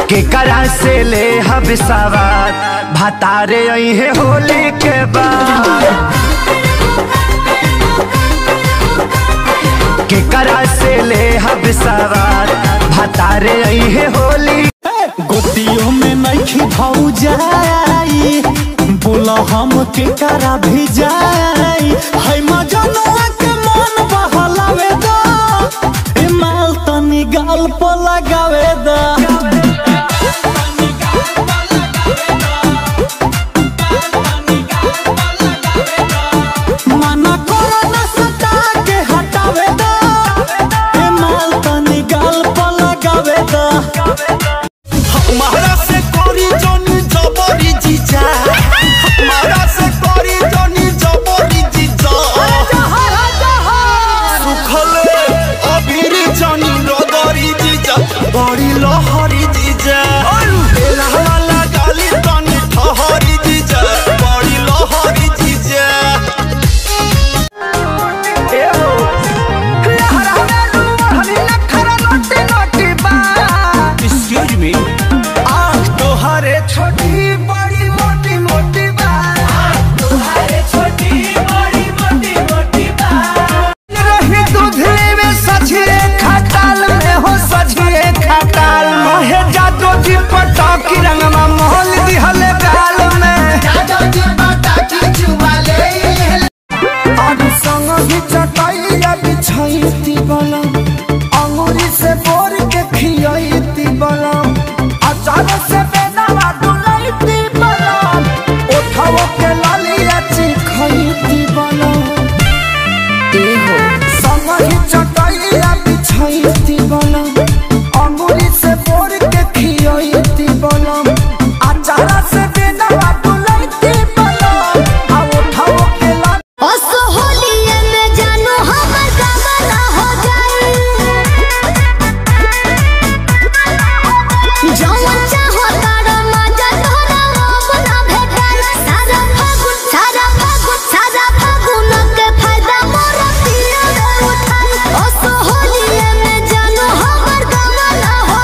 केकरा से ले हब सवार भतारे अहे होली के बाद केकरा से ले हब सवार भतारे अहे होली गोतियों में नइखी भौ जाई बोला हम के करा भी जाई है मजनुआ के मन बहलावे दा ए माल तनी गाल पर लगावे दा मना करो ना सता के हटावे दा ए माल तनी गाल पर लगावे दा हमारा से करी जनी जबरी जीजा हमारा से करी जनी जबरी जीजा सुखले अभिरी जनी रगरी जीजा बड़ी लहरी जीजा एलहला गाली तनी ठहरी जीजा बड़ी लहरी जीजा एक्सक्यूज मी आँख तोहरे छोटी बड़ी मोटी मोटी बात रही दूधली में सझिए खटाल में हो सझिए खटाल मोहे जादो जी पटाकी रंगमा मोहल दिहले गाल में आदि संग ही चटाइया बिछाइती बलम अंगूरी से बोर के खियाइती बलम अचार से बेदावा डुलाइती बलम ओठाओ के लालिया चिखाइती बलम एहो संग ही चटाइया बिछाइती बलम अंगूरी से बोर के खियाइती बलम अचार से बेदावा डुलाइती बलम आ ओठाओ के लालिया असोहलिए में जानो हमर गमला हो जाए जवन चाहो तारा मजा तोरा अपना भेटाई सारा फागुन सारा फागुन सारा फागुन के फायदा मोर पिया रे उठाई असोहलिए में जानो हमर गमला हो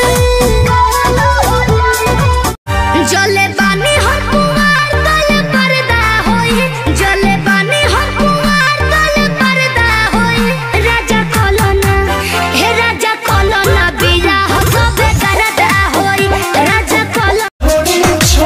जाए जले बानी हम कुमार तले पर्दा होई जले बानी हम कुमार तले पर्दा होई राजा कलना हे राजा कलना बिया हो सबे करदा होई राजा कलना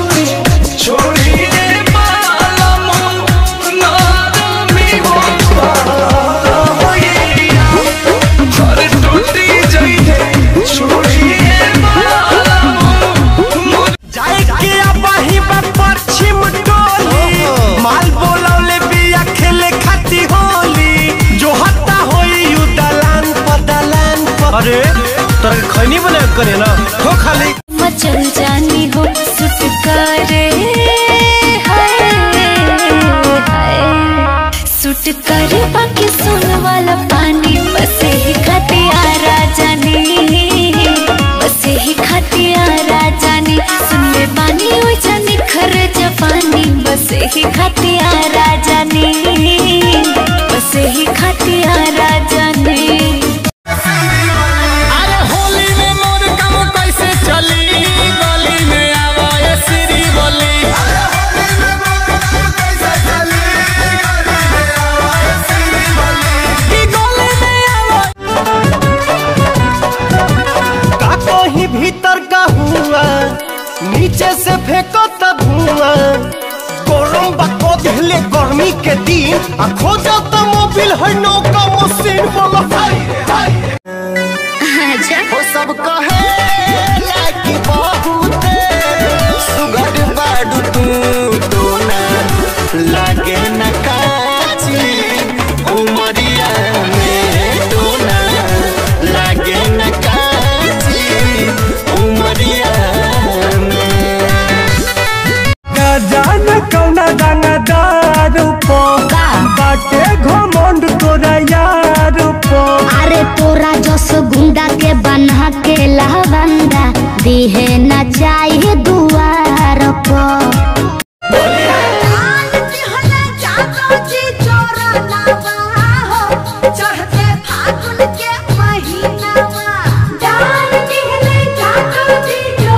जाए के अबही बा पश्चिम टोली माल बोलौले बिया खेले खाती होली जो हत्ता होई यू दलान पर दलान पर अरे तोरा के खैनी बना के करे ना हो खाली मचल जानी हो सुटकारे हाय हाय सुटकारे बाकी सुन वाला पानी बसे ही खतिया राजानी बसे ही खतिया राजानी सुन ले पानी ओइ जानी खर जपानी बसे ही खतिया राजानी बसे ही खतिया राजानी अरे होली में मोर काम कैसे चली गली में आवा ये श्री बोली ई गली में आवा का कहीं भीतर का हुआ नीचे से फेंको त धुआं गरम बको दिहले गर्मी के दिन आ खोजो त मोबिल है नौका मशीन बोलो हाय हाय अच्छा वो सब कहे लागी बहुत सुगर बाडू तू तो ना लागे न काची उमरिया में तो ना लागे न काची उमरिया में जान कौना गाना दारू पो बाटे घमंड तोरा यार पो अरे तोरा जस गुंडा के बना के लहबंदा दिहे न चाहिए दुआर पर चढ़ते फागुन के महीना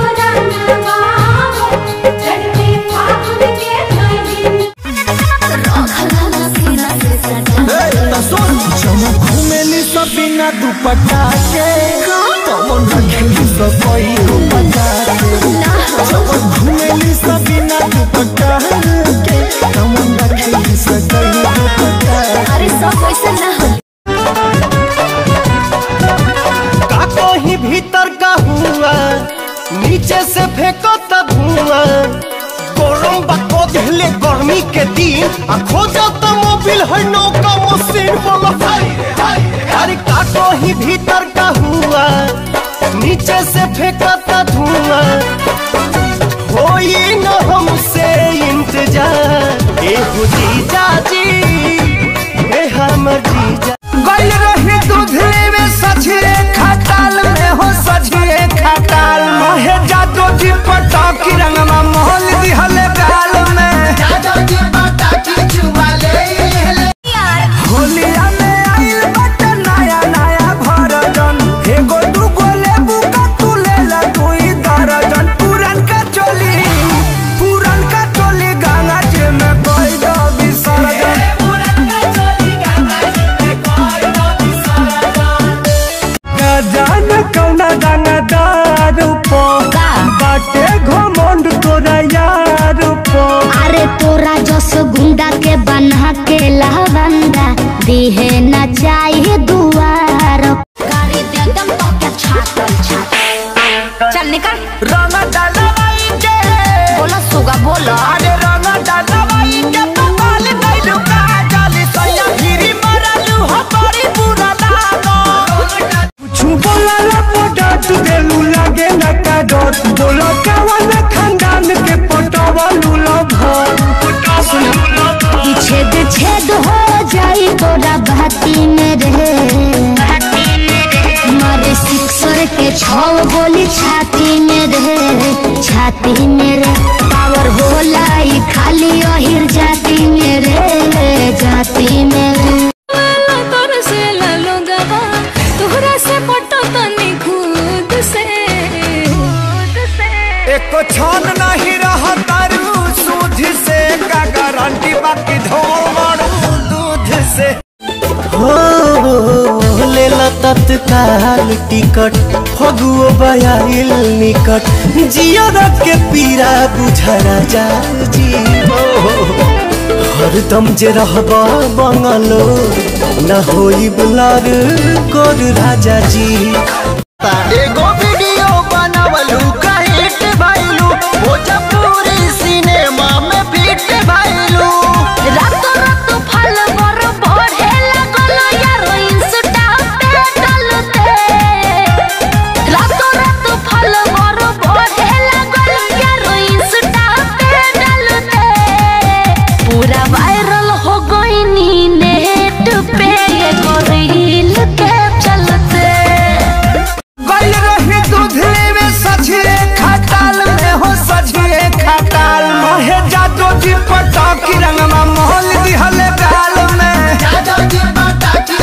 कई हो पचास जब घूमेली सबिना दुपट्टा के कमन रखेली सकई हो पचास अरे सब वैसे ना हो का कहीं भीतर का हुआ नीचे से फेंको त धुआं गरम बको दिले गर्मी के दिन आ खोजो त मोबिल है नौका मशीन वाला अरे का कहीं भीतर का हुआ नीचे से फेंको त धुआं होई न हमसे इंतजार ए जीजा जी ए हमर जीजा गल रही दूधले में सझिए खटाल में हो सझिए खटाल महे जादो जी पटाकी रंगमा मोहल दिहले गाल में होलिया में आइल बट नया नया भरजन एगो दूगो लेबू का तू लेला दुई दर्जन पुरन का चोली पुरन का चोली गंगा जी में कोई दो विसर्जन जान कौना दानादार पो का? बाटे घमंड तोरा यार पो अरे तोरा जस गुंडा के बना के लहबंदा दिहे न चाहिए दुआर गाड़ी दे दम तो क्या छातल छातल चल निकल रंग डालवाई के बोलो सुगा बोलो अरे रंग डालवाई के पपाल दैलु का जाली सैया गिरी मरलु हो बड़ी बुरा लागो कुछ बोला रे पोटा तू देलु लागे न का डोट बोलो कवन खानदान के पटवा लुलो भर छेद छेद हो जाई तोरा भाती में रे मारे सिक्सर के छौ गोली छाती में रे छाती में रे पावर होला ई खाली अहिर जाती में रे जाती में रे तोर से लालो गवा तोहरा से पटो तनी खुद से खुद से एको छन नहीं रह तारू सूझ से का गारंटी बाकी धोल मारू दूध से हो लेला तत्काल टिकट फगुओ बयाइल निकट जियर के पीरा बुझरा जा जी हरदम जे रहबा बंगलो न होई बुलार कोर राजा जी एगो वीडियो बनावलू कहिट भइलू भोजपुरी सिनेमा में फिट भइलू रातो रातो फल मोर बढ़े लागल यारो इंस्टा पे डलते रातो रातो फल मोर बढ़े लागल यारो इंस्टा पे डलते पूरा वायरल हो गईनी नेट पे एगो रील के चलते गल रही दूधले में सझिए खटाल में हो सझिए खटाल महे जादो जी पटाकी रंगमा मोहल दिहले गाल में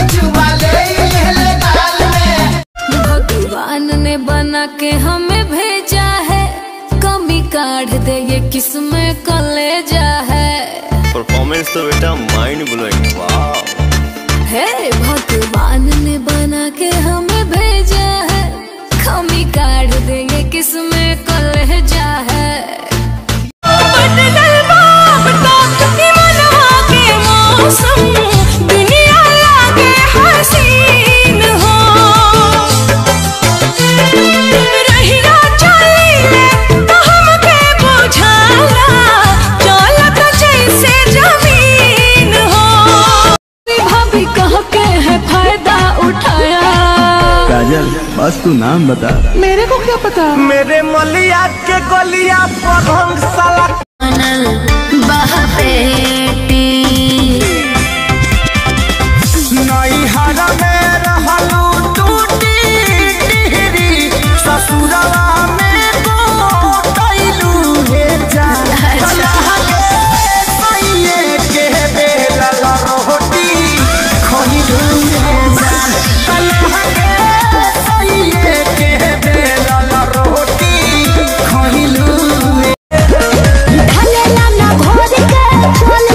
भगवान ने बना के हमें भेजा है कमी काढ़ दे ये किसमें कलेजा है परफॉर्मेंस तो बेटा माइंड ब्लोइंग वाह हे भगवान ने बना के हमें भेजा है कमी काढ़ दे ये किसमें कलेजा है बदलल बाप तक मनवा के मौसम दुनिया लागे हसीन हो रहिया चलीले तो हमके बुझाला चलत जैसे जमीन हो भाभी कह के है फायदा उठाया काजल बस तू नाम बता मेरे मलिया के गलिया पर हम साला बहपेटी नई हरा में रहलू टूटी टिहरी ससुरवा में गोटैलू हे जान सैये के बेलल रोटी खइलू हे जान कलह के सैये के बेलल रोटी खइलू ढलेला ना घोर के चले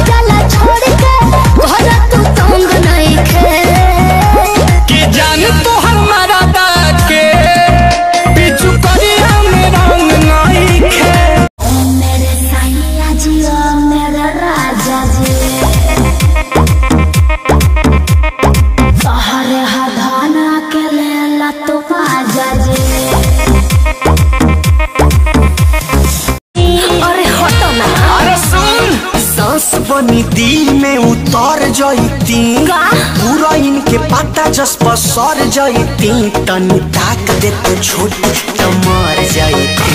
तनी दिल में उतर जईती पूरा इनके पता जस पर सर जईती तनी ताक दे तो छोटी तो मर जईती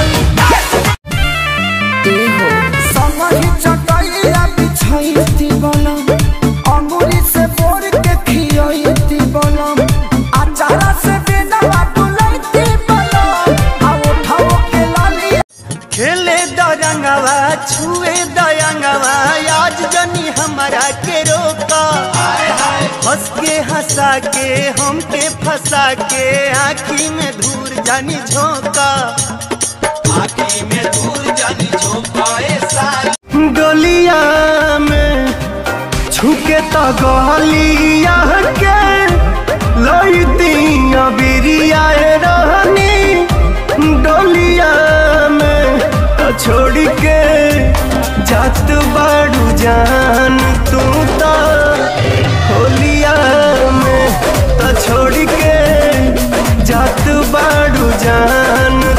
संगहि चटैया बिछैती बलम अंगुरी से बोर के खियैती बलम अचारा से बेनवा डुलैती बलम आ उठाओ के लाली खेले दरंगवा छुए दयंगवा आज जनी हमारा के रोका हंस के हंसा के हमके फंसा के आँखी में धूर जानी झोंका आँखी में धूर जानी झोंका ऐसा डोलिया में छुके तो गलिया के लईती अबिरिया रहनी डोलिया में तो छोड़ के जात बाड़ू जान तू तो होलिया में तो छोड़ के जात बाड़ू जान